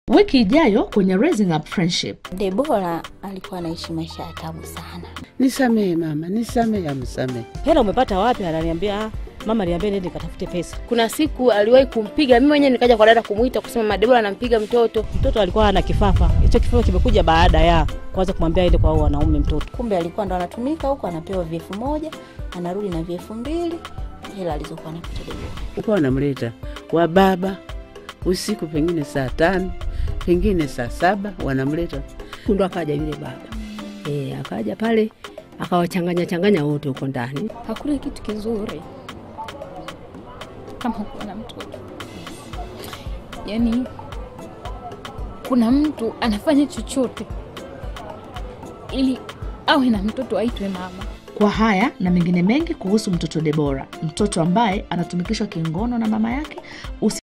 Wiki ijayo kwenye Raising Up Friendship. Debora alikuwa anaishi maisha ya tabu sana. Nisamehe mama, nisamehe, amsamehe. hela umepata wapi? Ananiambia "Ah, mama aliambia nende nikatafute pesa. Kuna siku aliwahi kumpiga mimi mwenyewe, nikaja kwa dada kumwita kusema Madebora anampiga mtoto. Mtoto alikuwa ana kifafa, hicho kifafa kimekuja baada ya kwanza kumwambia aende kwa hao wanaume mtoto. Kumbe alikuwa ndo anatumika huko, anapewa viefu moja, anarudi na viefu mbili, hela alizokuwa anapata Debora. Uko wanamleta wa baba usiku, pengine saa tano, pengine saa saba, wanamleta ndo akaja yule baba e, akaja pale akawachanganya changanya wote huko ndani. Hakuna kitu kizuri kama kuwa na mtoto. Yaani kuna mtu anafanya chochote ili awe na mtoto aitwe mama. Kwa haya na mengine mengi kuhusu mtoto Debora, mtoto ambaye anatumikishwa kingono na mama yake, usi